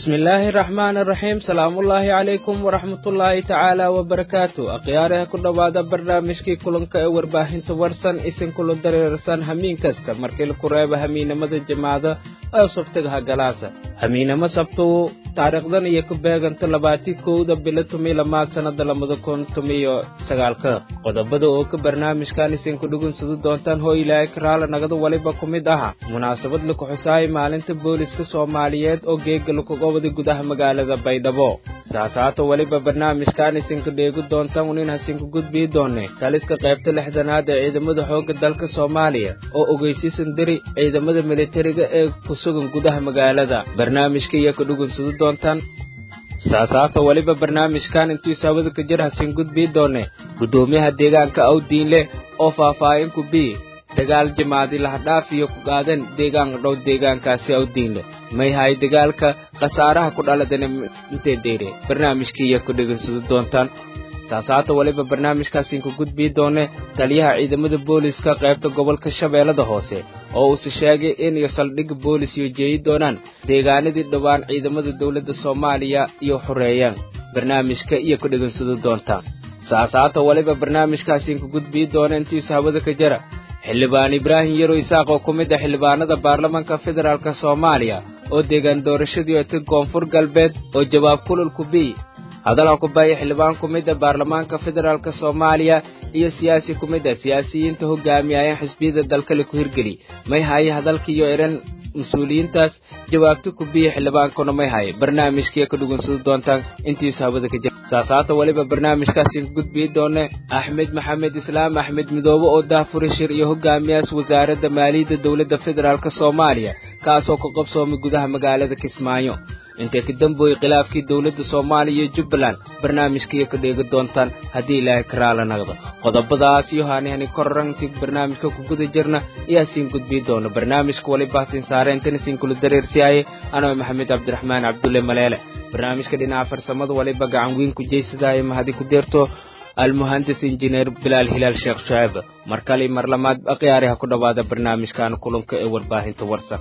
bismillaahi raxmaan raxiim salaamullaahi calaykum waraxmatullaahi tacaala wabarakaatu akhyaaraha ku dhowaada barnaamijkii kulanka ee warbaahinta warsan isinkula dareersan hamiin kasta markii laku reeba hamiinimada jamaacada ee sabtigaha galaasa hamiinimo sabtuu taariikhdan iyo ku beeganta labaatii kowda bilo tumi lamaad sannada labada kun tumiyo sagaalka qodobada oo ka barnaamijkan isinku dhugunsadu doontaan hoo ilaahay karaala nagada waliba ku mid aha munaasabad laku xusaayay maalinta booliska soomaaliyeed oo geega lakugobada gudaha magaalada baydhabo saasaata weliba barnaamijkan isinku dheegi doontaan unin hasinku gudbii doonne taliska qaybta lixdanaad ee ciidamada xoogga dalka soomaaliya oo ogeysiisan diri ciidamada militariga ee ku sugan gudaha magaalada barnaamijka iyo ka dhugunsadu doontaan saasaata weliba barnaamijkan intuu saawada ka jir hasin gudbii doonne guddoomiyaha deegaanka awdiinle oo faahfaahin ku bii dagaal jimaadi lahadhaaf iyo ku qaadan deegaan dhow deegaankaasi awdiinle may hay dagaalka khasaaraha ku dhaladana intee deyre barnaamijkii iyo ku dhegansado doontaan saasaata weliba barnaamijkaasiinku gudbii doone taliyaha ciidamada booliska qaybta gobolka shabeellada hoose oo uuse sheegay in iyo saldhigga boolis iyo jeeyi doonaan deegaanadii dhowaan ciidamada dowladda soomaaliya iyo xoreeyaan barnaamijka iyo ku dhegansado doontaan saasaata weliba barnaamijkaasiinku gudbii doona intiisu hawada ka jara xildhibaan ibraahim yaro isaaq oo ku mid ah xildhibaanada baarlamaanka federaalk soomaaliya oo deegaan doorashadii oti koonfur galbeed oo jawaab kululku bii hadalha ku baaya xildhibaan ku mid a baarlamaanka federaalk soomaaliya iyo siyaasi ku mid a siyaasiyiinta hogaamiyayeen xisbiyada dalkale ku hirgeli may haye hadalkiiyo eran mas-uuliyiintaas jawaabta ku biya xildhibaankuna may haye barnaamijkiiyo ka dhugunsado doontaan intiisu hawada ka jira saasaata weliba barnaamijkaasiin ku gudbii doone axmed maxamed islaam axmed midoobe oo daafuri shir iyo hogaamiyaas wasaaradda maaliyadda dowladda federaalk soomaaliya kaasoo ka qabsoomay gudaha magaalada kismaayo intay ka dambooyey khilaafkii dowladda soomaaliya iyo jubbaland barnaamijkaiyo ka dheegi doontaan haddii ilaahay karaala naqdo qodobadaas iyo haanihani korarantii barnaamijka ku guda jirna ayaa siin gudbii doona barnaamijka waliba siin saareentan isiin kula dareersiyaaye anoo maxamed cabdiraxmaan cabdulle maleele barnaamijka dhinaca farsamada waliba gacan weyn ku jeysadaaye mahadi ku deerto almuhandis injineer bilaal hilaal sheekh shuceeb mar kale mar lamaad akhyaariha ku dhowaada barnaamijkan kulanka ee warbaahinta warsan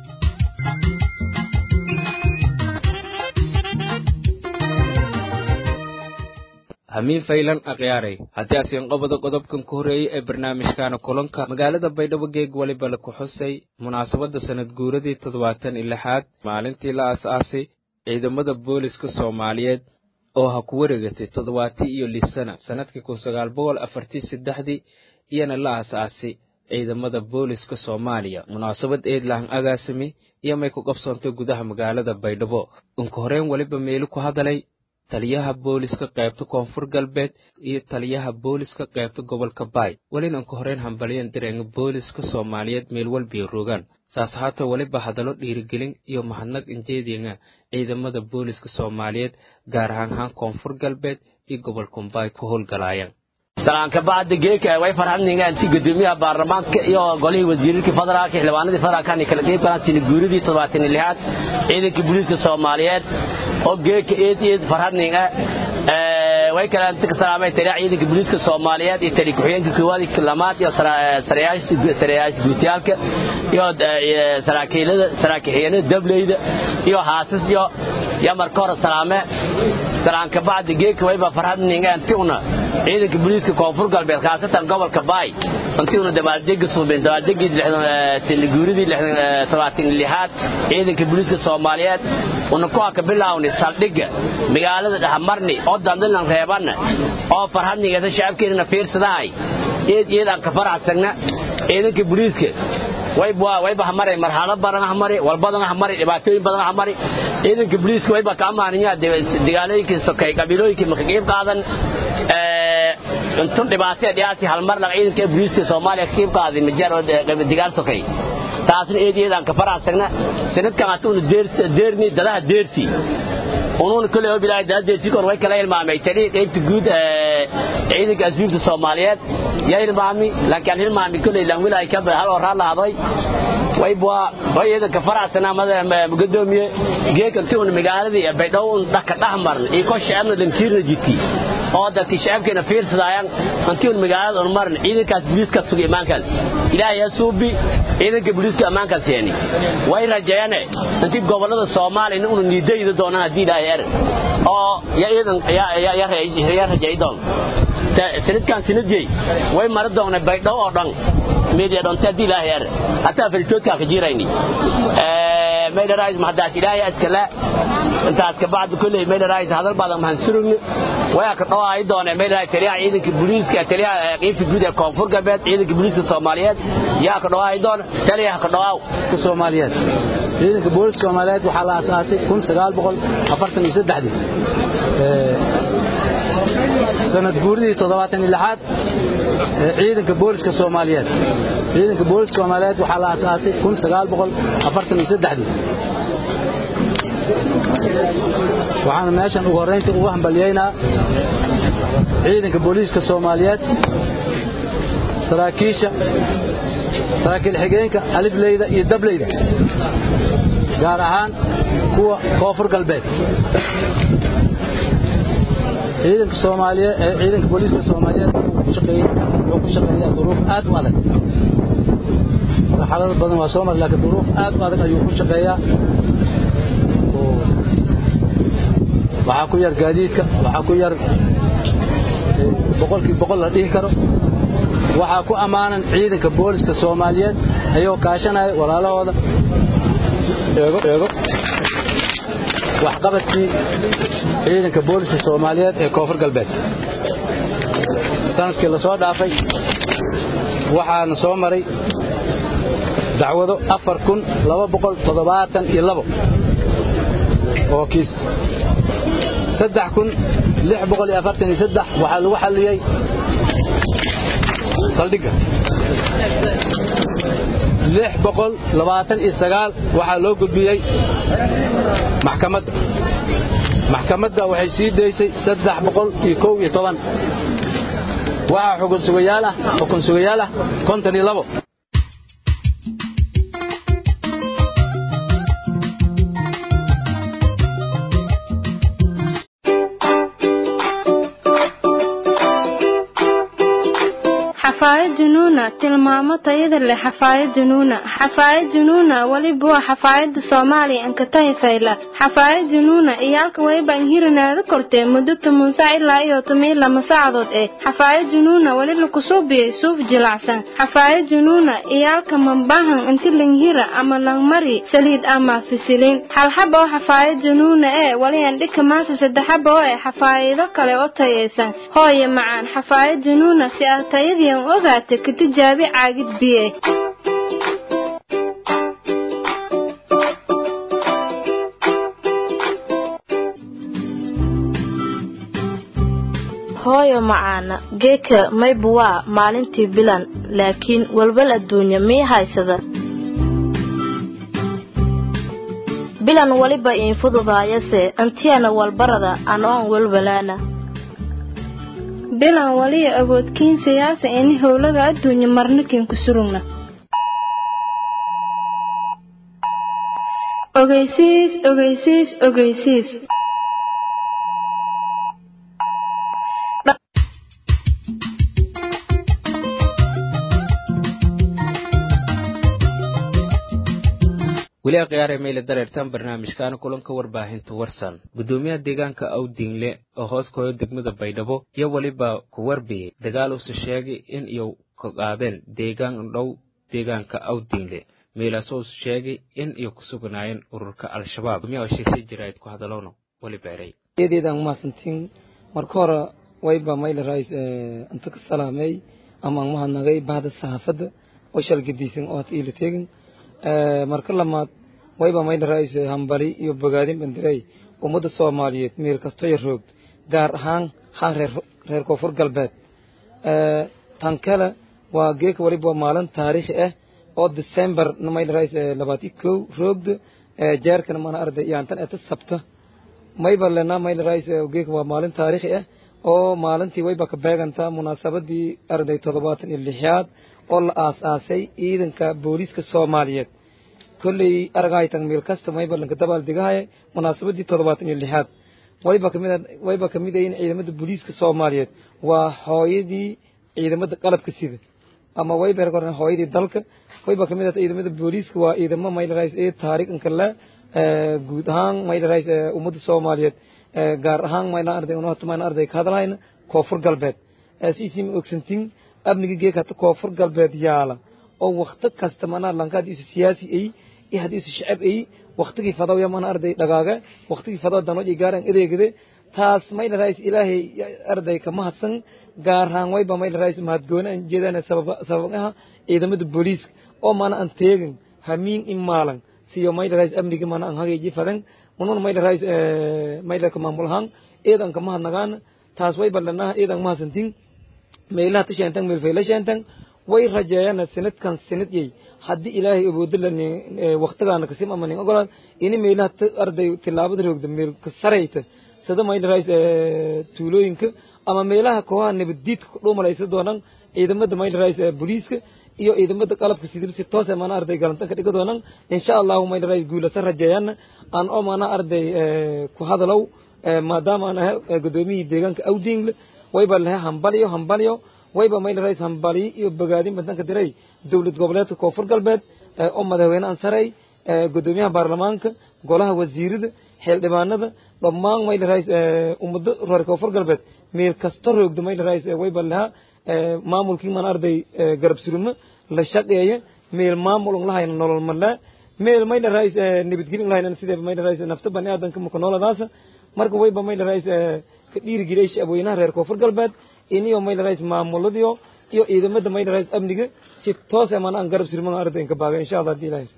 hamiin faylan akhyaaray haddii asiin qobada qodobkan ku horreeyey ee barnaamijkaana kulanka magaalada baydhabo geeg weliba laku xusay munaasabadda sanad guuradii toddobaatan iyo lixaad maalintii la aas-aasay ciidamada booliska soomaaliyeed oo ha ku wareegatay toddobaatii iyo lix sana sannadkii kun sagaal boqol afartii saddexdii iyana la aas-aasay ciidamada booliska soomaaliya munaasabad eedlahan agaasimi iyo may ku qabsoontay gudaha magaalada baydhabo unka horeen weliba meelu ku hadalay taliyaha booliska qaybta koonfur galbeed iyo taliyaha booliska qaybta gobolka baay welina unka horeen hambalyan dareenga booliska soomaaliyeed meel walbiyo rogaan saas haata weliba hadallo dhiirigelin iyo mahadnaq injeedinga ciidamada booliska soomaaliyeed gaar ahaanhaan koonfur galbeed iyo gobolkumbaay ku howlgalaayaan salaanka bacda geeka way farxadningaan si gudoomiyaha baarlamaanka iyo golihii wasiirarkii federaalka xildhibaanadii federaalkan kala qeyb galaan sina guuridii toddobaatan iyo lixaad ciidanka booliiska soomaaliyeed oo geeka eed eed farxadninga way kala inta ka salaamay taliya ciidanka booliiska soomaaliyeed iyo tali ku-xigeenka koowaad iyo lamaad iyo sarayaasha guutiyaalka iyo saraakiilada saraakiixiyeenada dableyda iyo haasas iyo iyo marka hore salaame salaanka bacda geeka wayba farxadninga intiuna ciidanka booliiska koonfur galbeed khaasatan gobolka baay intiuna dabaaldegi suubin dabaaldegii sinaguuridii todobaatan lixaad ciidanka booliiska soomaaliyeed una ku haka bilaawni saldhigga magaalada dhahamarni oo dandilan reebanna oo farhadnigeesa shacabkeenana fiirsadahay eed eed aan ka faraxsagna ciidanka booliiska wayba hamari marxalad badan hamari walbadan hamari dhibaatooyin badan hamari ciidanka booliiska wayba ka amaaninya dagaalooyinkii sokay qabiilooyinkii maka qeyb qaadan intun dhibaataya dhiyaasi halmar lag ciidanka booliiska soomaaliya ka qeyb qaaday majar dagaal sokay taasna eed eed aan ka faraxsagna sanadkan hatuuna deerni dadaha deersi unuuna kole oo bilaahay dadaha deersi kor way kala ilmaamay tanii qaybta guud ciidanka ashuurta soomaaliyeed yaa ilmaami laakiin hilmaami kole lan wilaay ka hal oo raad lahaadoy waybwa ciidanka faracsana gudoomiye geeka intii magaaladii baydhabo dhaka dhahmarn iyo ko shacabna dantiirna jidki oo dadkii shacabkeena fiirsadayaan intii magaalada on marn ciidankaas booliiska suga imaankaas ilaahay ha suubi ciidanka booliiska ammaankaas yeeni way rajeeyane intii gobolada soomaaliya unu niidayda doonaan haddii ilaahay er oo ya ciidan ya rajeey doon sanadkan sanadjey way mara doona baydhabo oo dhan media dhonta haddii ilaahay er hataa faritoodkaa ka jirayni maydharays mahadaas ilaahay askala intaas ka bacdi kulley maydharays hadal badan mahan surugni waya ka dhawaay doona maydharays taliyaha ciidanka booliiska taliyaha qiibta guud ee koonfur galbeed ciidanka booliiska soomaaliyeed yaa ka dhawaay doona taliyaha ka dhawaaw soomaaliyeed ciidanka booliiska soomaaliyeed waxaa la aasaasay kun sagaal boqol afartan iyo saddexdii sanad guuridii toddobaatan iyo lixaad ciidanka booliska soomaaliyeed ciidanka booliska soomaaliyeed waxaa la aasaasay kun sagaal boqol afartan iyo saddexdii waxaana meeshan ugu horraynta ugu hambalyaynaa ciidanka booliiska soomaaliyeed saraakiisha saraakiil xigeenka alifleyda iyo dableyda gaar ahaan kuwa koonfur galbeed ciidanka soomaaliyeed ee ciidanka booliiska soomaaliyeed wuxuu ku shaqeeyaa duruuf aad u adag marxalado badan waa soo maray laakiin duruuf aad u adag ayuu ku shaqeeyaa waxaa ku yar gaadiidka waxaa ku yar boqolkii boqol la dhihi karo waxaa ku ammaanan ciidanka booliska soomaaliyeed ayagoo kaashanaya walaalahooda eego eego waxqabadkii ciidanka booliska soomaaliyeed ee koonfur galbeed sanadkii la soo dhaafay waxaana soo maray dacwado afar kun laba boqol toddobaatan iyo labo oo kiis saddex kun lix boqol iyo afartan iyo saddex waxaa lagu xalliyey saldhigga lix boqol labaatan iyo sagaal waxaa loo gudbiyey maxkamadda maxkamadda waxay sii daysay saddex boqol iyo kow iyo toban waxaa xukun sugayaal ah xukun sugayaal ah konton iyo labo xafaayad junuuna tilmaamo tayada leh xafaayad junuuna xafaayad junuuna weliba waa xafaayada soomaaliya ankatahi fayla xafaayad junuuna iyo halka weliba inhirinaada kortee muddo toban sac ilaa iyo toban iyo lama saacadood eh xafaayad junuuna weli lakusuubiyey suuf jilacsan xafaayad junuuna iyo halka mambahan inti langhira ama langmari saliid ama fisiliin halxaba oo xafaayad junuuna ee weli andhika maasa saddexaba oo eh xafaayado kale oo tayaysan hooye macaan xafaayad junuuna si ah tayadiian ogaata ka tijaabi caagid biye hooyo macaana geeka maybu waa maalintii bilan laakiin walwal adduunya mii haysada bilan weliba iin fududaayase antiyana walbarada anoon walwalaana bilan waliya awoodkiin siyaasa ini howlaga adduunya marnikin ku surugna ogeysiis ogeysiis ogeysiis weli akhyaare meyle dareertaan barnaamijkaana kulanka warbaahinta warsan guddoomiyaha deegaanka awdingle oo hoos ka hoyo degmada baydhabo iyo weliba ku warbiyey dagaal uuse sheegay in iyo ka qaadeen deegaan dhow deegaanka awdingle meelaasoo use sheegay in iyo ku sugnaayeen ururka al-shabaab guddoomiyaha oo sheegsay jiraayid ku hadalowna weli beeray eedeedaan umahadsantiin marka hore wayba mayla rays inta ka salaamey ama aan mahadnagay bahda saxaafadda oo shalgadiisan oo hata iila teegin marka lamaad wayba mayla rays hambali iyo bogaadin bandirey ummadda soomaaliyeed meel kastoya roogd gaar ahaan haan reer reer koonfur galbeed tan kale waa geeka waliba waa maalin taariikhi ah oo december mayla rays labaati kow roogda jeerkana mana arday yaantan eta sabta mayba lena mayla rays geeka waa maalin taariikhi ah oo maalintii wayba ka beegantaa munaasabadii arday toddobaatan iyo lixaad oo la aas-aasay ciidanka booliiska soomaaliyeed kolley aragahaytan meel kasta mayba lanka dabaal degahaya munaasabadii toddobaatan iyo lixaad wayba kamid wayba kamid ayin ciidamada booliiska soomaaliyeed waa hooyadii ciidamada qalabka sida ama wayba erkoran hooyadii dalka wayba kamid ah ciidamada booliiska waa ciidamo maylarais ee taariikhanka le guud ahaan maylarais ummadda soomaaliyeed gaar ahaan mayna arday unahata mayna arday ka hadalhayna koonfur galbeed siisima ogsantin amniga geeka hata koonfur galbeed yaala oo wakti kasta mana lanka haddii isu siyaasi ay iyo haddii isu shacab ay waktigii fadaw ya mana arday dhagaaga waktigii fadaw danooj ay gaaraan adeegade taas mayla rais ilaahay arday ka mahadsan gaar ahaan wayba mayla rais mahadgooni aan jeedaan sabab aha ciidamada booliiska oo mana aan teegin hamiin in maalan siyo mayla rais amniga mana aan hagayji fadan unun mayla rais mayla ka maamul ahaan eedan ka mahadnagaan taas wayba lanaha eedan mahadsantin meelaha tashaantan meel fayla shaantan way rajeeyaan sanadkan sanad yey haddii ilaahay awoodo la waqtigaana kasim ama nin ogolaad ini meelaha arday tilaabada roogda meel ka sarayta sida mayla rais tuulooyinka ama meelaha kooxaha nabaddiidka dhuumalaysa doonaan ciidamada mayla rais booliiska iyo ciidamada qalabka sidib si toos mana arday galantan ka dhiga doonaan insha allahu mayla rais guulasa rajeeyaan aan oo mana arday ku hadalow maadaama aan ahay gudoomiyihii deegaanka awdingle wayba lahe hambalyo hambalyo wayba mayla rais hambaliyo iyo bogaadin badanka diray dowlad goboleedka koonfur galbeed oo madaxweyne aan saray gudoomiyaha baarlamaanka golaha wasiirada xildhibaanada dhammaan mayla rais ummado reer koonfur galbeed meel kasta roogda mayla rais wayba lahaa maamulkii man arday garab surumo la shaqeeya meel maamul un lahayna nolol malaa meel mayla rais nabadgelin lahayna sidee mayla rais nafta bani aadanka maka nooladaasa marka wayba mayla rais ka dhiirigeliyay shacabweynaha reer koonfur galbeed iniyo mayla rais maamuladiyo iyo ciidamada mayla rais amniga si toos ah mana aan garab surman arday inka baaga insha allah hadii ilaahay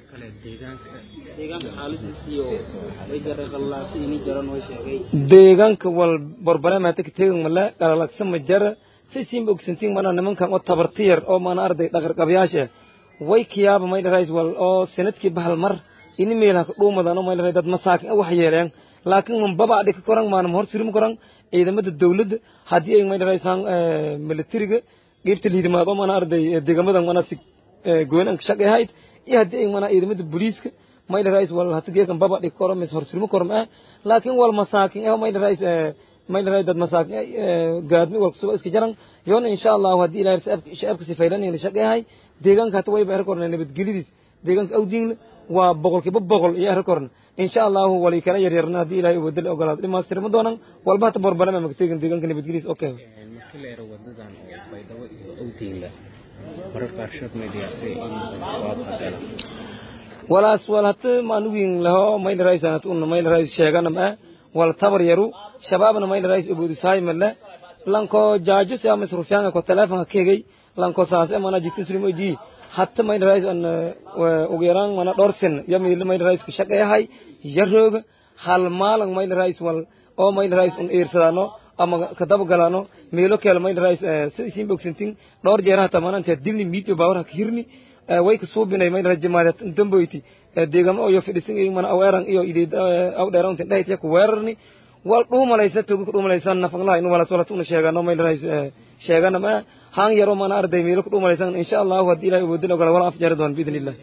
deegaanka wal barbaramaata ka tegan mala dhalalagsa ma jara si siin ogsantiin mana nimankan oo tabarti yar oo mana arday dhaqarqabyaasha way kiyaaba mayla rais wal oo sanadkii bahal mar ini meelaha ka dhuumadan oo mayla rais dad masaakin wax yeeleen laakiin man baba dhika koran maanam hor surim koran ciidamada dawladda haddii ay mayla raysaan militariga qeybta liidimaad oo mana arday deegamadan mana si goynaan ka shaqay ahayd iyo haddii ay mana ciidamada booliiska mayla rays wal hata geekan baba dhika koran mis hor surimo koran ah laakiin wal masaakin eh mayla rays mayla rays dad masaakin gaadmi wal kusuba iska jaran yoona insha allahu haddii ilaahay shacabka si faylan la shaqay ahay deegaanka hata wayba er korna nabadgelyadiis deegaanka awdiinle waa boqolkiiba boqol iyo er korna insha allahu wali kala yaryarna haddii ilahay wadal ogolaado dhimaastirma doonan walba hata borbalama magteegin deegaanka nabadgelyadiis okay markii la yaro wadadan oo baydhabo iyo awdiinle mararka qaarkood may dhiyaasay in waabka gala walaas wal hata maanugin laho mayla rais anat unna mayla rais sheegana ma wal tabar yaru shabaabna mayla rais ubudusaay male lanko jaajo si ama surufyaanga ko telefonka kegay lanko saase mana jikin surimo ji hatta mayla rais an ugu yaraan mana dhowr sen yamila mayla rais ka shaqeeyahay yarooga hal maalan mayla rais wal oo mayla rais un iirsadaano ama kadaba galaano meelo kale mayla rais sidisiin bogsantin dhowr jeer hata mana intee dilni miidio baawar ha ka hirni way ka suubinay mayla rais jamaadat damboyti deegamo oo yo fidhisin iyo mana aweeran iyo ideed aw dheeran tin dhahaytiya ku weerarni wal dhuumalaysa toga ku dhuumalaysan nafaqlaha inu wala solat una sheegano mayla rais sheegana ma haan yaro mana arday meelo ku dhuumalaysan insha allahu haddii ilahay awoodin ogala wala afjari doon biidn illah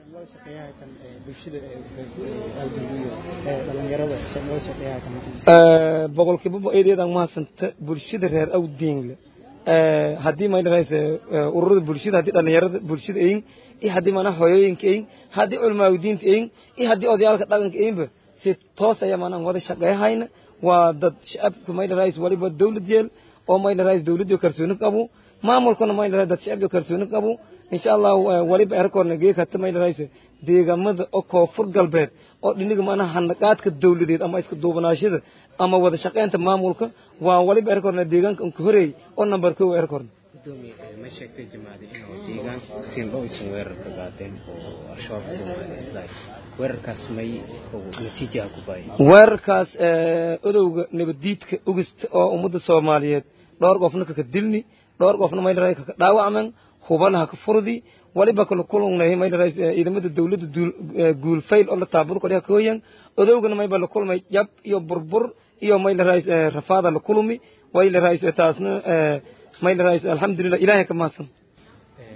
boqolkiiba eedeedan mahadsanta bulshada reer awdiingle haddii mayla rais ururada bulshada haddii dhalinyarada bulshada eyin iyo haddii mana hooyooyinka eyin haddii culmaawdiinta eyin iyo haddii odayaalka dhaqanka eyinba si toos ayaa maanaan wada shaqeeyahayna waa dad shacabka mayla rais waliba dawlad yeel oo mayla rais dawladii kalsooni qabu maamulkuna mayla rais dad shacabka kalsooni qabu insha allahu waliba erkoorna geeg hata mayla rais deegamada oo koonfur galbeed oo dhiniga maanaha handaqaadka dawladeed ama isku duubanaashada ama wada shaqeynta maamulka waa waliba erkoorna deegaanka unka horeey oo number kow erkoorna gudoomiye ma sheegtay jamaacada inuu deegaanka siinba aysan weerar ka qaadeen oo al-shabaab ku dhumaaday weerarkaas may natiijaha ku baayay weerarkaas odowga nabaddiidka ogista oo ummadda soomaaliyeed dhowr qofna kaka dilni dhowr qofna mayla rais kaka dhaawacmen hubalaha ka furdi waliba kala kulungnay mayla rais ciidamada dawladda guulfayl oo la taabado kodhiha kooyan odowgana mayba la kulmay jab iyo burbur iyo mayla rais rafaada la kulumi wayla rais taasna mayla rais alxamdulilah ilaahay ka mahadsan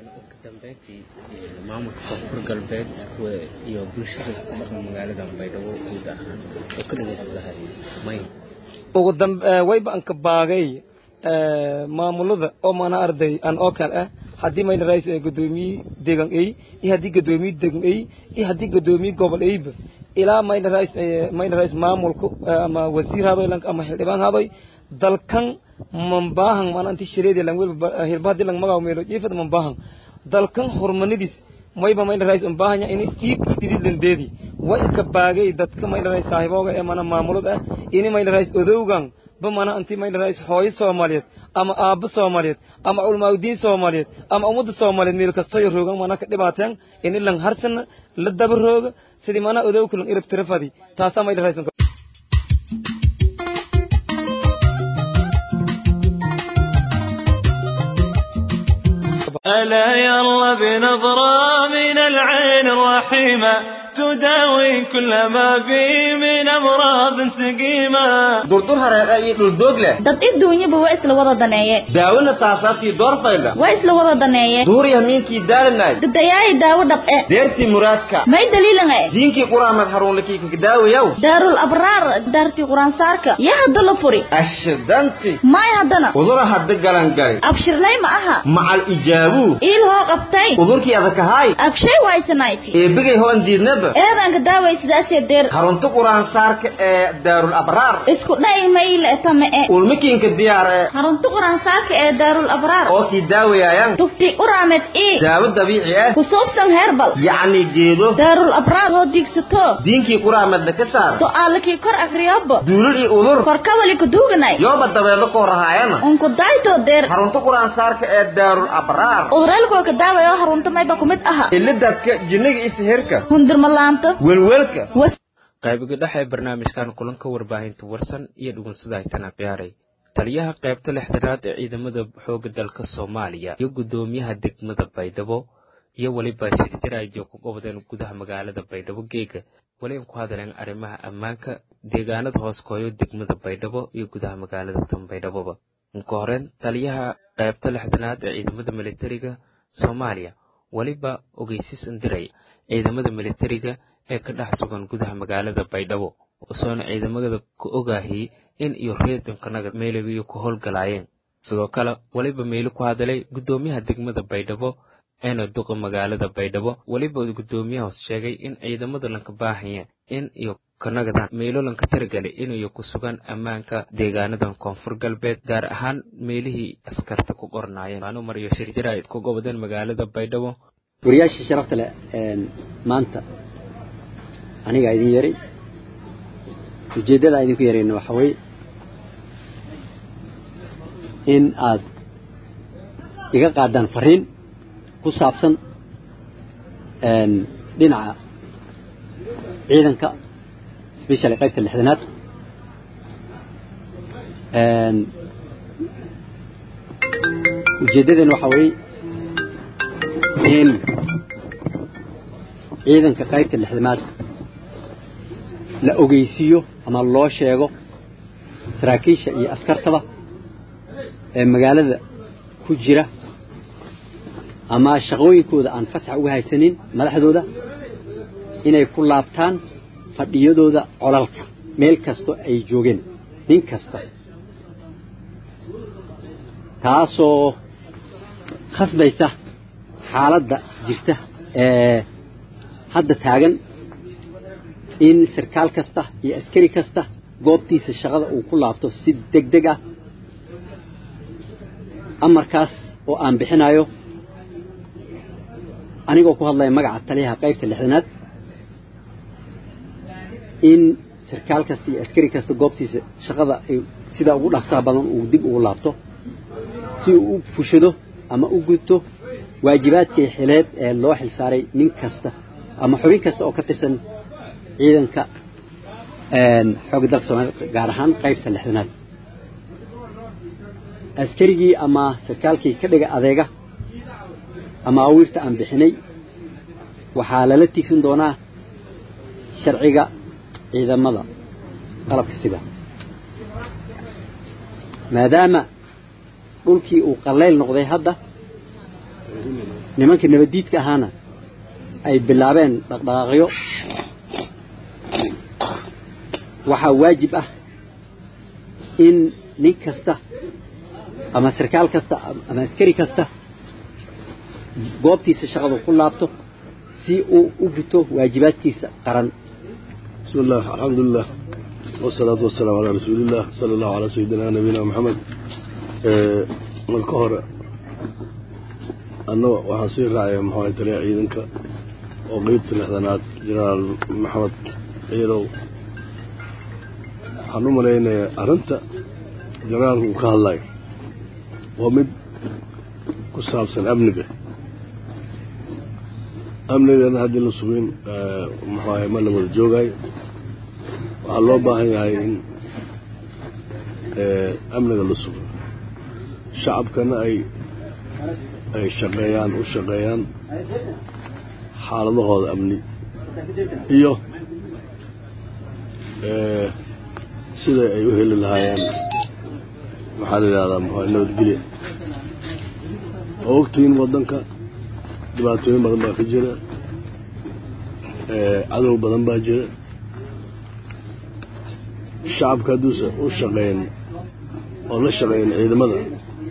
ugu dambeyntii maamulka koonfur galbeed iyo bulshada ku dhaqan magaalada baydhabo guud ahaan oo ka dhageysadahay may ugu dambe wayba anka baagay maamulada oo mana arday aan oo kale ah haddii mayna rais gudoomiye deegan ay iyo haddii gudoomiye deegan ay iyo haddii gudoomiye gobol ayba ilaa mayna rais mayna rais maamulku ama wasiir hadoy ama xildhibaan hadoy dalkan mambahan mana inti shireedi lang welba hirba haddii lang magaw meelo jiifad mambahan dalkan hormanidis mayba mayna rais umbahanya ini iib idid landeedi way ka baagay dadka mayna rais saahibooga ee mana maamulad ah ini mayna rais odowgan ba mana inti mayna rais hooyo soomaaliyeed ama aabbo soomaaliyeed ama culmaaudiin soomaaliyeed ama ummadda soomaaliyeed meel kastoyo roogan mana ka dhibaateen ini lang harsana la daba rooga sidii mana odowka lang irab tirafadi taasaa mayna rais ألا يلا بنظرة من العين الرحيمة تداوي كل ما بي من أمراض سقيمة durdur hareeqa iyo dhuldoog leh dad adduunyaba waa isla wada daneeye daawona saasaabtii doorfayla waa isla wada daneeye duuriya miinkii daalanay dadayaayi daawo dhab'e deertii muraadka may daliilanga diinkii quraamad haruunlakii kakadaawayaw daarul abraar daartii quraansaarka yaa hadda la furi ashidanti may haddana udura hadda galangali abshirlay ma aha macal ijaabuu iil hoo qabtay udurkii adakahaay abshay waysanayti eebigay hoon diidnaba eedanka daaway sidaasee deer harunta quraansaarka ee daarul abraar isku dha'i mayle tame-e ulmikiinka diyaar ee harunta quraansaarka ee daarul abraar oo kii daawayaayan tufti uraamed ii daawo dabiici ah ku suubsan heerbal yacni geedo daarul abraar hoo diigsato diinkii quraamadna ka saar to-aalakii kor afriyobo duulul iyo udur korkawali kuduuganay yooba dabeedlo koo rahaayana unku daytoo deer harunta quraansaarka ee daarul abraar uduraalkoo ka daawaya oo harunta mayba ku mid aha ilidadka jinniga iyo sihirka hundirmalaanto welwelka qaybiga dhexe ee barnaamijkan kulanka warbaahinta warsan iyo dhugunsada aytana ciyaaray taliyaha qaybta lixdanaad ee ciidamada xooga dalka soomaaliya iyo guddoomiyaha degmada baydhabo iyo weliba shirjiraajo ku qabdeen gudaha magaalada baydhabo geega weli ku hadleen arrimaha ammaanka deegaanada hoos kooyo degmada baydhabo iyo gudaha magaalada tan baydhaboba inka horeen taliyaha qaybta lixdanaad ee ciidamada militariga soomaaliya weliba ogeysis indiray ciidamada militariga ee ka dhex sugan gudaha magaalada baydhabo usoona ciidamada ku ogaahiyey in iyo reedankanaga meeligiyo ku howlgalaayeen sidoo kale weliba meeli ku hadalay guddoomiyaha degmada baydhabo eena duqa magaalada baydhabo weliba guddoomiyahaas sheegay in ciidamada lanka baahaya in iyo kanagadan meelo lanka taragelay inayo ku sugan ammaanka deegaanadan koonfur galbeed gaar ahaan meelihii askarta ku qornaayeen waanu mariyo shirjira ay ku gobodeen magaalada baydhabo wariyaashii sharafta leh maanta anigaa idin yaray ujeeddada idinku yarayna waxa weeye in aad iga qaadaan fariin ku saabsan dhinaca ciidanka specially qaybta lixdanaad ujeeddadeen waxa weeye in ciidanka qaybta lixdanaad la ogeysiiyo ama loo sheego saraakiisha iyo askartaba ee magaalada ku jira ama shaqooyinkooda aan fasax uga haysanin madaxdooda inay ku laabtaan fadhiyadooda colalka meel kastoo ay joogeen nin kasta taasoo khasbaysa xaaladda jirta ee hadda taagan in sarkaal kasta iyo askari kasta goobtiisa shaqada uu ku laabto si deg deg ah amarkaas oo aan bixinayo anigoo ku hadlaya magaca taliyaha qaybta lixdanaad in sarkaal kasta iyo askari kasta goobtiisa shaqada ay sidaa ugu dhaqsaha badan uu dib ugu laabto si uu u fushado ama u gudto waajibaadkii xileed ee loo xilsaaray nin kasta ama xubin kasta oo ka tirsan ciidanka xoogga dalka soomaliya gaar ahaan qaybta lixdanaad askarigii ama sarkaalkii ka dhiga adeega ama awiirta aan bixinay waxaa lala tiigsan doonaa sharciga ciidamada qalabka sida maadaama dhulkii uu qallayl noqday hadda nimankii nabaddiidka ahaana ay bilaabeen dhaqdhaqaaqyo waxaa waajib ah in nin kasta ama sarkaal kasta ama askari kasta goobtiisa shaqadu ku laabto si uu u guto waajibaadkiisa qaran بسم الله الحمد لله والصلاة والسلام على رسول الله صلى الله على سيدنا نبينا محمد marka hore anna waxaan sii raacaya maxaa taliya ciidanka oo qeybta lixdanaad jenaraal maxamed ciidow waxaan u malaynayaa arrinta jenaraalka uu ka hadlayo waa mid ku saabsan amniga amnigana haddii la sugin maxaahay ma la wada joogayo waxaa loo baahan yahay in amniga la sugo shacabkana ay ay shaqeeyaan u shaqeeyaan xaaladahooda amni iyo sida ay u heli lahaayeen maxaa la yidhahdaa maxaa nabadgelya oo ogtihiin waddanka dhibaatooyin badan baa ka jira cadow badan baa jira shacabka hadduusa u shaqeyn oo la shaqeyn ciidamada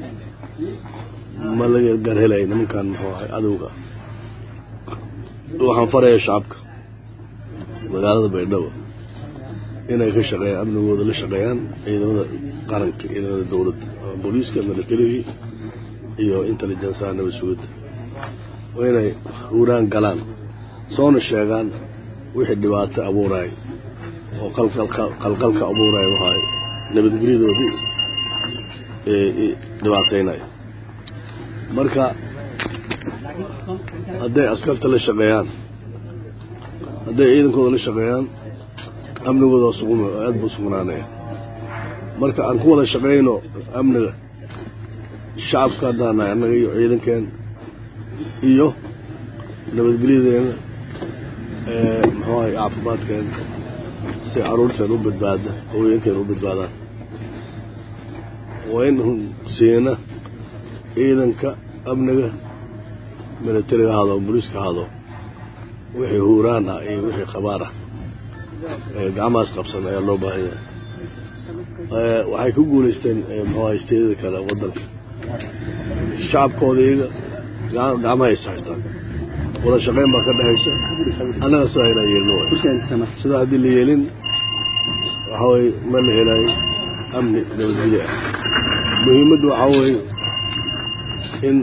ma laga garhelay nimankan muxuu ahay cadowga waxaan farayaa shacabka magaalada baydhabo inay ka shaqeeyaan amnigooda la shaqeeyaan ciidamada qaranka ciidamada dowladda booliiska militarigii iyo intelligenceha nabad sugidda waa inay huuraan galaan soona sheegaan wixii dhibaato abuuraay oo qalqalka abuuraay waxaay nabadgelyadoodii dhibaataynaya marka hadday askarta la shaqeeyaan hadday ciidankooda la shaqeeyaan amnigooda sugum aad buu sugnaanaya marka aan ku wada shaqeyno amniga shacabka haddaanahay annaga iyo ciidankeen iyo nabadgelyadeena muxuu ahay caafimaadkeena si caruurteen u badbaada haweenkeena u badbaadaan waa in siina ciidanka amniga militariga ahaado booliiska ahaado wixii huuraan ah iyo wixii qabaar ah gacmahaas qabsan ayaa loo baahan yahay waxay ku guulaysteen muxuu ahay steedada kale waddanka shacabkooda iyaga gacmaha is haystaan wada shaqayn baa ka dhexaysa annaga sidaa inaan yeelno waay sidaa haddii la yeelin waxaa weye ma la helayo amni nabadgelyo ah muhiimaddu waxaa weeye in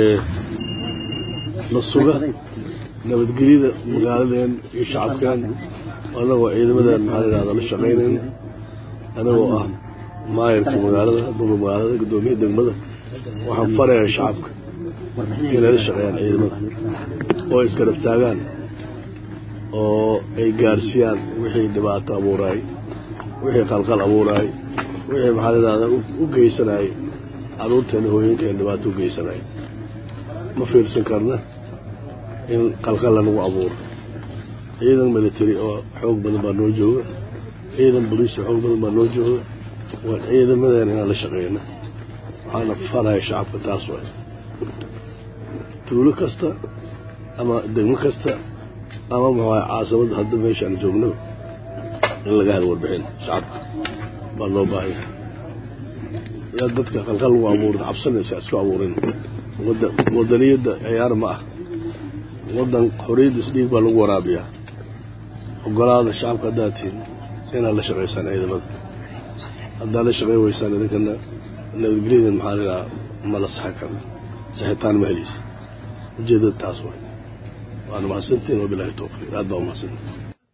la suga nabadgelyada magaaladeen iyo shacabkeen annagoo ciidamadeen maxaa la yidhahda la shaqaynayn anagoo ah maayarka magaalada duba magaalada guddoomiya degmada waxaan farayaa shacabka inay la shaqeeyaan ciidamada oo iskarab taagaan oo ay gaarsiiyaan wixii dhibaato abuuraay wixii qalqal abuuraay wixii maxaa la yidhahdaa u geysanayay caruurteena hooyinkeena dhibaato u geysanaya ma fiirsan karna in qalqal lanagu abuuro ciidan military oo xoog badan baa noo jooga ciidan boliis oo xoog badan baa noo jooga waa ciidamadeena inaan la shaqeyna waxaana faraya shacabka taas waay tuulo kasta ama degmo kasta ama maxaa caasamadda hadda meeshaan joogno in laga helo warbixin shacabka baa loo baahan yahay yaa dadka qalqal lagu abuurin cabsanaysa isku abuurin wadaniyadda ciyaar ma ah wadan xoriyaddiis dhiig baa lagu waraabiyaa ogolaada shacabka haddaad tihin inaad la shaqaysaan ciidamada haddaad la shaqayn weysaan idinkana nabadgelyadan maxaa la idhaha ma la saxi karo saxitaan ma heleysa ujeedada taas waay waana mahadsantiin wabilaahi towfiiq aad baa umahadsantiin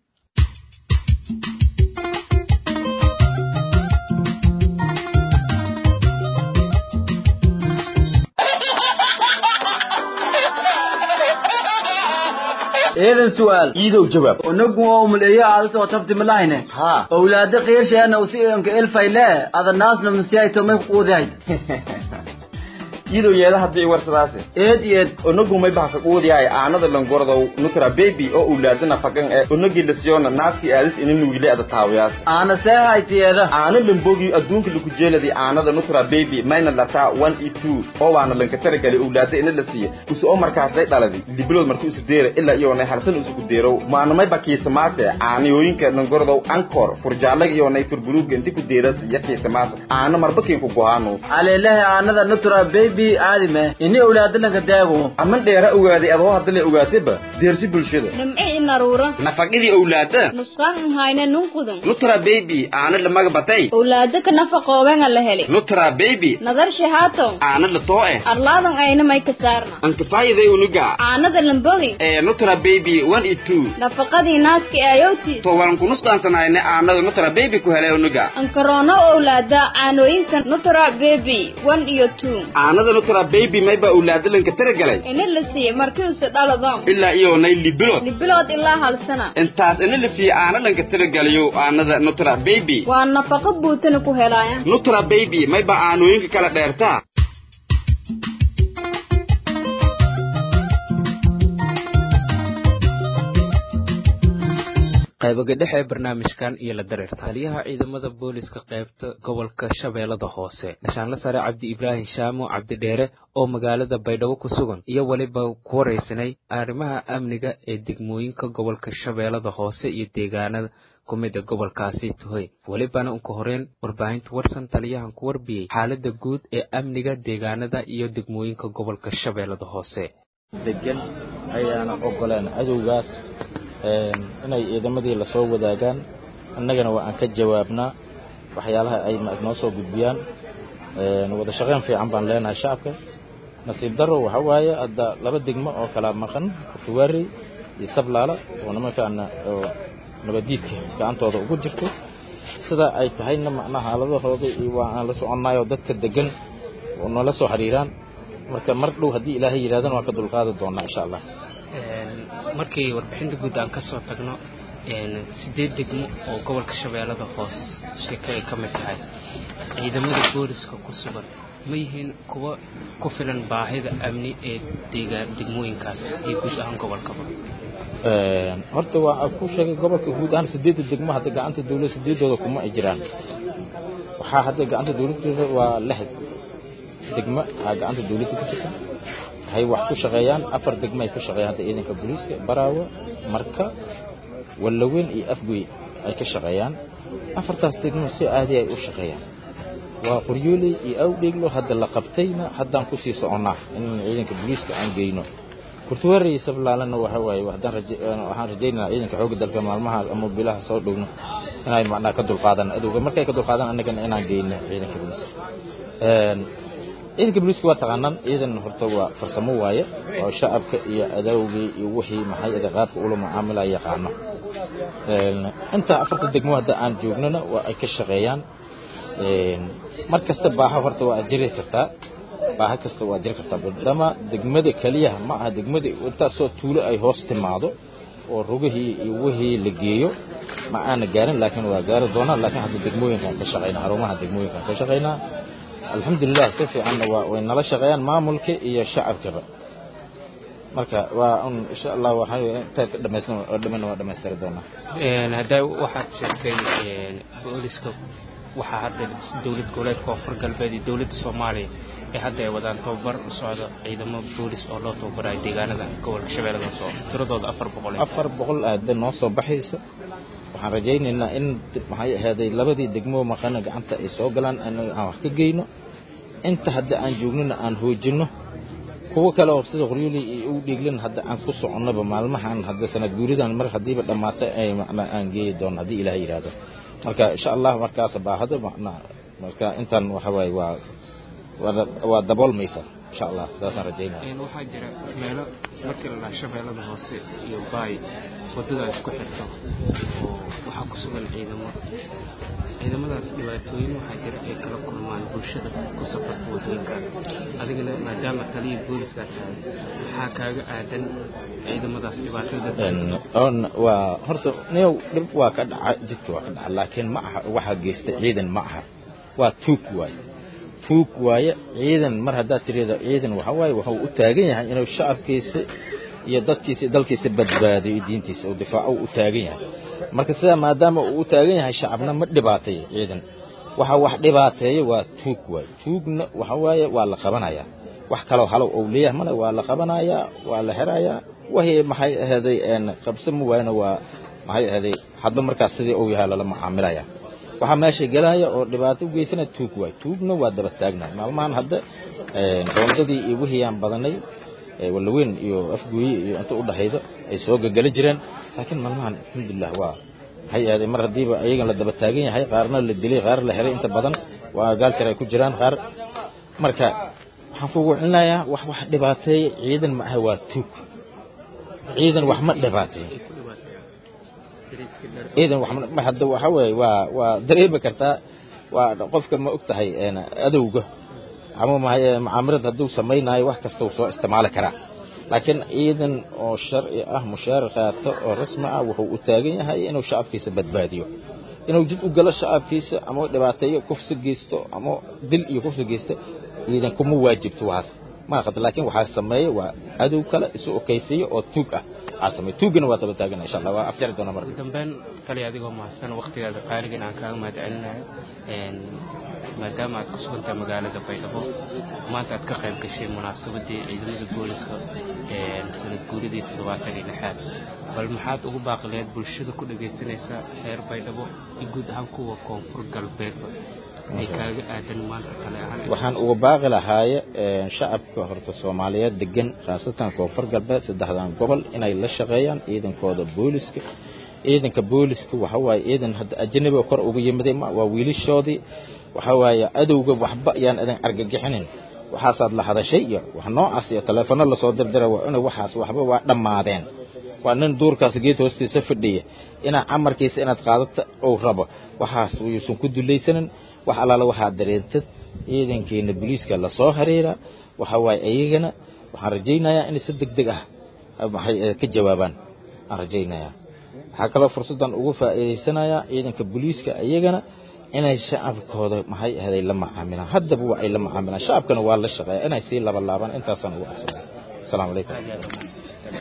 eedan su'aal iidow jawaab unagu waa umaleeyo aada soo tabti malahine ha owlaada qiirsheena usi anka elfayle ada naasna musiyayto may quudahay iyadoo yeeda haddii warsadaasi eed eed onagumay baha kaquudiyahay aanada langordow nutra baby oo ulaadana faqan ee onagi lasiyona naaskii aadis ina nuugile ada taawiyaas aana seehaytiyeeda aana lambogi adduunka laku jeeladi aanada nutra baby mayna lataa one e two oo waana lanka taragali ulaada ina la siiya usi oo markaasday dhaladi libilood marka usi deera ilaa iyoonay halsan usi ku deerow maanamay bakiisamaase aanayooyinka langordow ankor furjaalag iyoonay turbuluuga inti ku deeras iyo kiisamaase aana marbakiin ku gohaano aleelahay aanada nutra baby aadime ini owlaadalanka daago aman dheera ogaaday adoo haddala ogaatayba deersi bulshada nimci inaruura nafaqidii owlaada nusqaan nhayne nunqudun nutra baby aana lamaga batay owlaada ka nafaqoobenga la heli nutra baby nadar shahaato aana la too eh arlaadan ayna may ka saarna ankafaayiday unuga caanada lambogi ee nutra baby one e two nafaqadii naaska aayowti to waan kunusqaansanayne aanada nutra baby ku helay unuga ankaroono owlaada caanooyinka nutra baby one iyo two aanada nutra baby mayba owlaada lanka taragalay ina la siiye markii use dhaladon ilaa iyoonay libilood libilood ilaa hal sana intaas ina la siiye aana lanka taragalayo aanada nutra baby waa nafaqo buutana ku helaaya nutra baby mayba aanooyinka kala dheertaa qaybaga dhexe ee barnaamijkan iyo la dareer taliyaha ciidamada booliska qaybta gobolka shabeellada hoose gashaanle sare cabdi ibraahim shaamo cabdidheere oo magaalada baydhabo ku sugan iyo weliba ku waraysanay arrimaha amniga ee degmooyinka gobolka shabeellada hoose iyo deegaanada ku mida gobolkaasi tuhoy welibana unka horeen warbaahinta warsan taliyahan ku warbiyey xaaladda guud ee amniga deegaanada iyo degmooyinka gobolka shabeellada hoose degan ayaana ogoleen cadowgaas inay ciidamadii lasoo wadaagaan annagana waa aan ka jawaabnaa waxyaalaha ay noo soo gudbiyaan wada shaqayn fiican baan leenahay shacabka nasiib daro waxa waaye hadda laba degmo oo kala maqan kutuwaari iyo sablaala oo nimankaana oo nabadiidka gacantooda ugu jirto sida ay tahayna macnaha xaaladahooda iyo waa aan la soconnaayoo dadka degan oo noola soo xiriiraan marka mar dhow haddii ilaahay yidhahdana waan ka dulqaadi doonaa insha allah markii warbixinta guud aan ka soo tagno sideed degmo oo gobolka shabeellada hoos sheeke ay ka mid tahay ciidamada booliska ku sugan ma yihiin kuwa ku filan baahida amni ee deegaan degmooyinkaas iyo guud ahaan gobolkaba horta waa ku sheegay gobolka guud ahaan sideedda degmo hadda gacanta dawladda sideedooda kuma ay jiraan waxaa hadda gacanta dawladda waa lix degmo aa gacanta dawladda ku jirta waxay wax ku shaqeeyaan afar degmo ay ku shaqeeyaan hadda ciidanka booliiska baraawe marka wallaweyn iyo afgoy ay ka shaqeeyaan afartaas degmo si aadi ay u shaqeeyaan waa qoryooley iyo awdheeglo hadda la qabtayna haddaan kusii soconnaa in ciidanka booliiska aan geyno kurtuwaare iyo sablaalana waxa waaye haddaan waxaan rajaynaynaa ciidanka xoogga dalka maalmahaas ama bilaha soo dhowno inay macnaha ka dulqaadaan adowga markay ka dulqaadaan annagana inaan geyno ciidanka booliiska ciidanka booliiska waa taqaanaan ciidan horta waa farsamo waaye oo shacabka iyo adawgii iyo wixii maxay ada qaabka ula mucaamila yaqaano inta afarta degmo hadda aan joognana waa ay ka shaqeeyaan mar kasta baaha horta waa jiri kartaa baaha kasta waa jiri kartaa maadaama degmada keliyaha ma aha degmada intaasoo tuulo ay hoos timaado oo rugihii iyo wixii la geeyo ma aana gaarin laakiin waa gaari doonaa laakiin hadda degmooyinkaan ka shaqeynaa xarumaha degmooyinkaan ka shaqeynaa alxamdulilah si fiicanna waa way nala shaqeeyaan maamulka iyo shacabkaba marka waa un insha allah waxaa intaad ka dhamaysna oo dhamana waa dhamaystiri doonaa hadda waxaad sheegtay booliska waxaa hadda dowlad goboleedka koonfur galbeed iyo dowladda soomaaliya ee hadda ay wadaan tababar u socdo ciidamo boolis oo loo tababarayo deegaanada gobolka shabeellada hoose tiradooda afar boqol afar boqol aada noo soo baxaysa waxaan rajaynaynaa in maxay ahaaday labadii degmo maqana gacanta ay soo galaan anaga aan wax ka geyno inta hadda aan joognona aan hoojinno kuwo kale oo sida qoryoli iyo u dhiiglan hadda aan ku soconnoba maalmahan hadda sanad guuridan mar haddiiba dhammaatay ay macnaa aan geeyi doono haddii ilaah yidhaahdo marka insha allah markaas baahado macnaa marka intan waxa waaye waa waa daboolmaysa insha allah saasaan rajaynaya waxaa jira meelo markii la dhaha shabeellada hoose iyo baay waddada isku xirto oo waxaa ku sugan ciidamo ciidamadaas dhibaatooyin waxaa jira ay kala kulmaan bulshada ku safarta waddooyinka adigana maadaama taliya booliska tahay maxaa kaaga aadan ciidamadaas dhibaatada waa horta niyow dhib waa ka dhaca jidka waa ka dhaca laakiin ma aha waxaa geysta ciidan ma aha waa tuug waaye tuug waaye ciidan mar haddaad tirahdo ciidan waxa waaye wuxuu u taagan yahay inuu shacabkiisa iyo dadkiisa iyo dalkiisa badbaadiyo iyo diintiisa uu difaaco u taagan yahay marka sidaa maadaama uu u taagan yahay shacabna ma dhibaateeyo ciidan waxa wax dhibaateeya waa tuug waaye tuugna waxa waaye waa la qabanayaa wax kaloo halow ou leeyahay mana waa la qabanayaa waa la xirayaa wahi maxay ahaday qabso ma waayna waa maxay ahaday hadba markaas sidii uu yahay lala macaamilaya waxaa meesha gelaya oo dhibaato u geysana tuug waay tuugna waa daba taagnahay maalmahan hadda roondadii iyo wixii aan badanay walaweyn iyo afgooye iyo inta u dhaxayda ay soo gagala jireen laakiin maalmahan alxamdulilah waa maxay ahaday mar haddiiba ayagan la daba taagan yahay qaarna la dilay qaar la xiray inta badan waa gaalsar ay ku jiraan qaar marka waxaan kugu celinayaa wax wax dhibaateeya ciidan ma aha waa tuug ciidan wax ma dhibaateeyo ciidan wax ma hadda waxa weeye waa waa dareemi kartaa waa qofka ma og tahay adowga ama macaamilad hadduu samaynayo wax kasta uu soo isticmaali karaa laakiin ciidan oo sharci ah mushaar qaato oo rasmi ah wuxuu u taagan yahay inuu shacabkiisa badbaadiyo inuu jid u galo shacabkiisa ama dhibaateeyo kufsi geysto ama dil iyo kufsi geysta ciidan kuma waajibto waxaas ma qad laakiin waxaa sameeya waa adow kale isu okaysiiyo oo tuug ah waxaa sameeya tuugana waa daba taagana insha allah waa afjari doona marka dambeyn kale adigoo mahadsan waqtigaada qaaligan aan kaaga mahad celinayo maadaama aad ku sugantahay magaalada baydhabo maanta aad ka qayb gashay munaasabadii ciidamada booliska sanad guuridii toddobaatan iyo lixaad bal maxaad ugu baaqileed bulshada ku dhagaysanaysa reer baydhabo iyo guud ahaan kuwa koonfur galbeedba ay kaaga aadan maanta kale ahaan waxaan uga baaqi lahaaye shacabka horta soomaaliyeed degan khaasatan koonfur galbeed saddexdan gobol inay la shaqeeyaan ciidankooda booliska ciidanka booliska waxa waaye ciidan hadda ajanabiga kor uga yimiday ma waa wiilashoodii waxa waaye adowga waxba ayaan idin argagixinin waxaasaad la hadashay iyo wax noocaas iyo taleefanno lasoo dirdira waa inay waxaas waxba waa dhammaadeen waa nin duurkaas geed hoostiisa fadhiya inaa camarkiisa inaad qaadata uu rabo waxaas yuusan ku dulaysanin wax allaala waxaa dareentad ciidankeena booliiska lasoo xiriira waxa waaye iyagana waxaan rajaynayaa inay si deg deg ah maxay ka jawaabaan aan rajaynayaa waxaa kaloo fursaddan ugu faa'iidaysanayaa ciidanka booliiska iyagana inay shacabkooda maxay ahaday la macaamilaan haddaba waa ay la macaamilaan shacabkana waa la shaqeeya inay sii labalaabaan intaasaan ugu codsanay asalaamu calaykum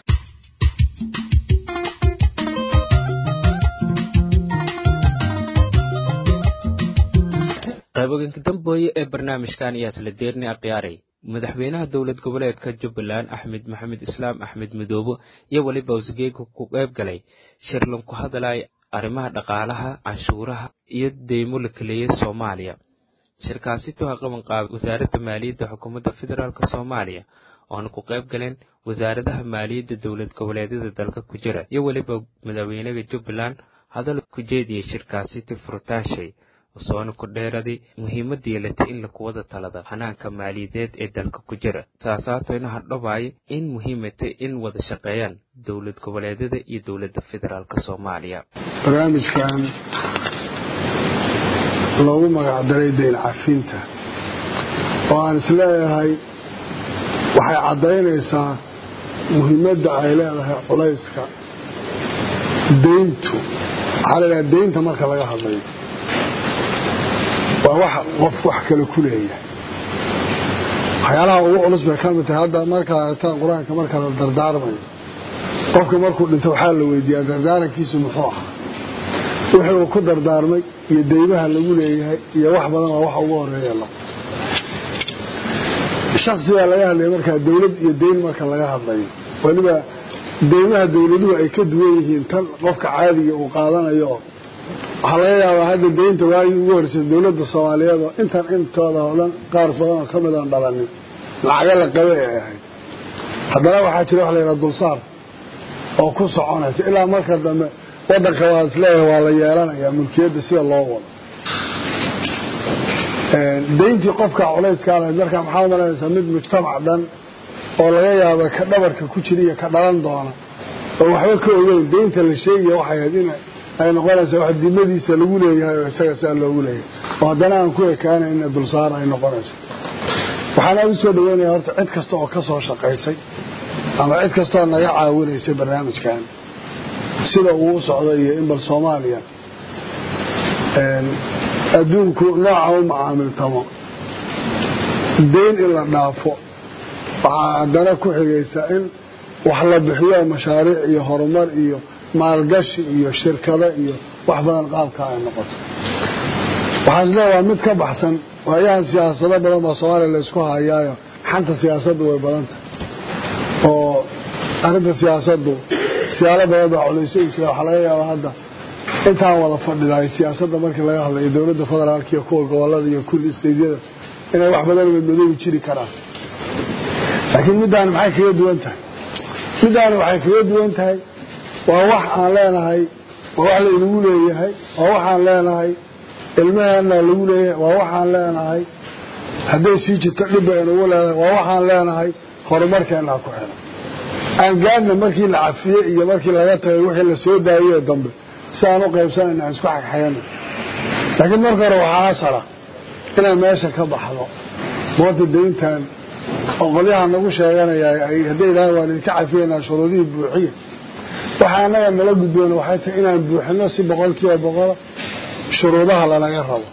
qayboganka dambooye ee barnaamijkan ayaa isla deerni akhyaaray madaxweynaha dowlad goboleedka jubbaland axmed maxamed islaam axmed midoobo iyo weliba usgeega ku qayb galay shirlan ku hadalay arrimaha dhaqaalaha canshuuraha iyo deymo la kaleeyay soomaaliya shirkaasi tuha qaban qaabay wasaaradda maaliyadda xukuumadda federaalk soomaaliya oona ku qayb galeen wasaaradaha maaliyadda dowlad goboleedyada dalka ku jira iyo weliba madaxweynaha jubbaland hadal ku jeediyey shirkaasi ti furitaashay soona ku dheeraday muhiimadda yeelatay in lakuwada talada xanaanka maaliyadeed ee dalka ku jira saasaatoyna hadhabaaya in muhiimatay in wada shaqeeyaan dowlad goboleedyada iyo dowladda federaalk soomaaliya barnaamijkan loogu magacdaray dayn cafinta oo aan isleeyahay waxay caddaynaysaa muhiimadda ay leedahay culayska deyntu waxaa la yidhaha deynta marka laga hadlayo waa wax qof wax kale ku leeyahay waxyaalaha ugu culus bay ka mid tahay hadda markaad aragtaan qur-aanka marka la dardaarmayo qofka markuu dhinto waxaa la weydiiyaa dardaarankiisu muxuu ahaa wixii uu ku dardaarmay iyo deymaha lagu leeyahay iyo wax badan waa waxa ugu horeeya la shaksi baa laga hadlaya markaa dowlad iyo deyn marka laga hadlayo weliba deymaha dowladuhu ay ka duwan yihiin tan qofka caadiga uu qaadanayo waxaa laga yaabaa hadda deynta waagii ugu horeysay dowladda soomaaliyeed oo intan intooda oo dhan qaar badan oo ka mid aan dhalanin lacaga la qabe ay ahayd haddana waxaa jira wax la yidhaha dulsaar oo ku soconaysa ilaa marka dambe waddanka waa isleeyahay waa la yeelanayaa mulkiyadda sida loo wado deyntii qofka culayskaa lahayd markaa maxaa umalanaysaa mid mujtamac dhan oo laga yaaba ka dhabarka ku jira iyo ka dhalan doona oo waxba ka ogeyn deynta la sheegaya waxay ahayd in ay noqonaysaa wax dimadiisa lagu leeyahay oo isaga saa loogu leeyahay oo haddana aan ku ekaanayna dulsaar ay noqonayso waxaan aada u soo dhaweynaya horta cid kasta oo ka soo shaqaysay ama cid kastaoo naga caawinaysay barnaamijkan sida uu u socdo iyo in bal soomaaliya adduunku nooca u macaamiltamo deyn in la dhaafo waxaa haddana ku xigaysa in wax la bixiyo mashaariic iyo horumar iyo maalgashi iyo shirkado iyo wax badan qaabka ay noqoto waxaa isleeya waa mid ka baxsan waayahan siyaasado badan baa soomaaliya laysku hayaayo xanta siyaasaddu way badan tahay oo arrinta siyaasaddu siyaalo badan baa culayso u jira waxaa laga yaabaa hadda intaan wada fadhidaay siyaasadda markii laga hadlayo dowladda federaalka iyo kuwa gobolada iyo kulli isteydyada inay wax badan madmadoobi jiri karaan laakiin middaani maxay kaga duwan tahay middaani waxay kaga duwan tahay waa wax aan leenahay waa wax la inagu leeyahay waa waxaan leenahay ilmaheenna lagu leeyahay waa waxaan leenahay hadday sii jirto dhibba inagu leedahay waa waxaan leenahay horumarkeennaa ku xilan aan gaadhna markii la cafiyey iyo markii laga tagay wixii la soo daayey dambe si aan u qaybsanayna aan isku xagxagana laakiin marka hore waxaa asala inaan meesha ka baxdo moota dayntan oo qolyaha nagu sheeganaya hadday idhahan waan idinka cafiyaynaa shuruudihii buuxiya waxa annaga nala gudboona waxay tahay inaan buuxino si boqol kiiba boqola shuruudaha lanaga rabo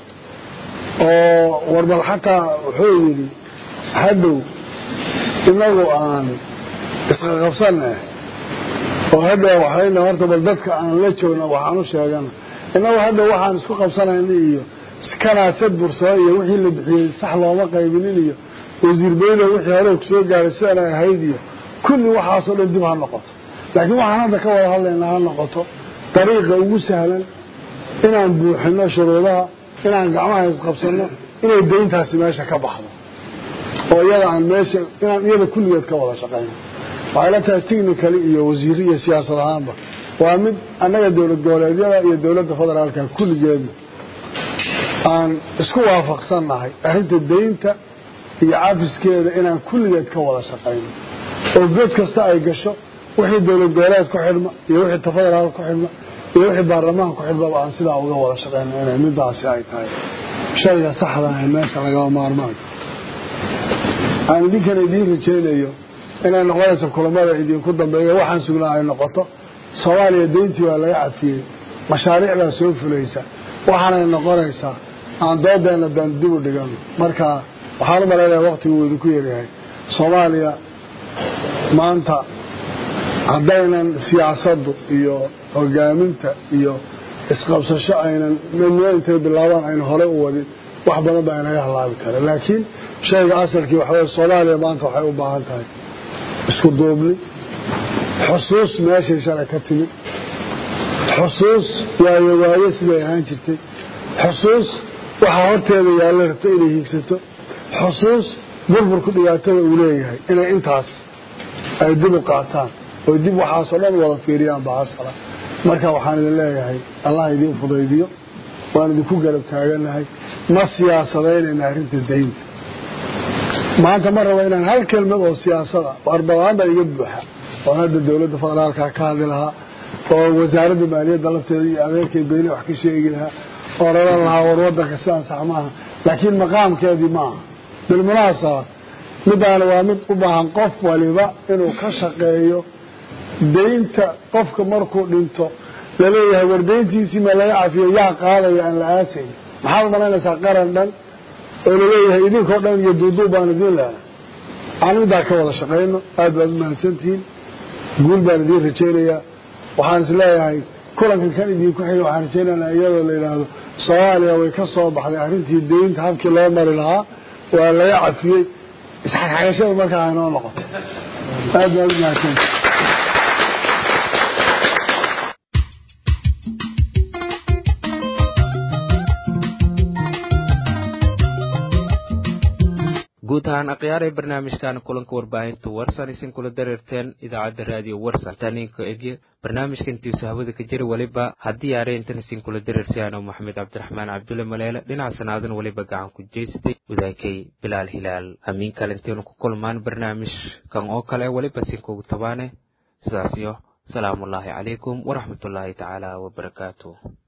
oo warbal xataa wuxuu yidhi hadhow inagu aan isqaqabsanna oo hadhow waxayna horta bal dadka aan la joogna waxaan u sheegana inagu hadhow waxaan isku qabsanayna iyo kanaasad bursada iyo wixii la bixiyey sax looma qaybinin iyo wasiir beylo wixii hore kusoo gaaray sidanay ahayd iyo kulli waxaasoo dhan dib ha noqoto laakiin waxaan hadda ka wada hadlaynaa ha noqoto dariiqa ugu sahlan inaan buuxino shuruudaha inaan gacmaha isqabsanno inay dayntaasi meesha ka baxdo oo iyada aan meesha inaan iyada kulligeed ka wada shaqayno waxay la tahay technically iyo wasiir iyo siyaasad ahaanba waa mid annaga dowlad goboleedyada iyo dowladda federaalka kulligeedna aan isku waafaqsannahay arrinta daynta iyo cafiskeeda inaan kulligeed ka wada shaqayno oo god kasta ay gasho wixii dowlad goboleed ku xidhma iyo wixii ta federaal ku xidhma iyo wixii baarlamaanka ku xidhmaba aan sidaa uga wada shaqayno inay midaasi ay tahay shayga saxda ah ee meesha lagaba maarmaanka aan idinkan idiin rajaynayo inay noqonayso kulamada idinku dambeeya waxaan sugnaa ay noqoto soomaaliya dayntii waa laga cafiyey mashaariicdaa soo fulaysa waxaanay noqonaysaa aan doodeenna daan dib u dhigano marka waxaan u malaynaya waktigu uu idinku yaryahay soomaaliya maanta haddaynan siyaasaddu iyo hogaaminta iyo isqabsasho aynan midnimo intay bilaabaan ayna hore u wadin wax badan baa inaga halaabi kara laakiin shayga asalkii waxaweye soomaaliya maanta waxay u baahan tahay isku duubni xusuus meeshay shalay ka timid xusuus waayo waayo siday ahaan jirtay xusuus waxaa horteeda yaalla rabto inay hiigsato xusuus burburku dhibaatada uu leeyahay inay intaas ay dib u qaataan oo dib waxaasoo dhan wada fiiriyaan baa asala marka waxaan idin leeyahay allah idiin fudaydiyo waan idinku garab taaganahay ma siyaasadaynayna arrinta daynta maanta ma raba inaan hal kelmad oo siyaasada warbadaan baa iga buuxa oon hadda dowladda federaalka ka hadli lahaa oo wasaaradda maaliyadda lafteeda iyo adeerkay beyne wax ka sheegi lahaa oo raran lahaa war wadanka sidaan sax maaha laakiin maqaamkeedii maaha bilmunaasaba midaana waa mid u baahan qof waliba inuu ka shaqeeyo daynta qofka markuu dhinto laleeyahay war dayntiisii ma laga cafiyo yaa qaadaya aan la aasayn maxaad malaynaysaa qaran dhan oo laleeyahay idinkoo dhan iyo duuduub baan idiin leena aan middaa ka wada shaqayno aad baad u mahadsantihiin guul baan idiin rajaynayaa waxaan is leeyahay kulankan kan idinku xiga waxaan rajaynaynaa iyadoo la yidhaahdo soomaaliya way ka soo baxday arrintii daynta habkii loo mari lahaa waa laga cafiyey isxagxagashada markaa aynoo noqoto aad baad u mahadsantihiin guud ahaan akhyaarey barnaamijkan kulanka warbaahinta warsan isin kula dareerteen idaacadda raadiyo warsan taninka egye barnaamijkantiisu hawada ka jira weliba haddii aareintan isin kula dareersiyaano maxamed cabdiraxmaan cabdulle maleele dhinaca sanaadan weliba gacan ku jeystay wadaakay bilaal hilaal hamiin kale intaynu ku kulmaan barnaamijkan oo kale weliba sinkugu tabaane sidaas iyo salaamullaahi calaykum waraxmatullaahi tacaala wabarakaatu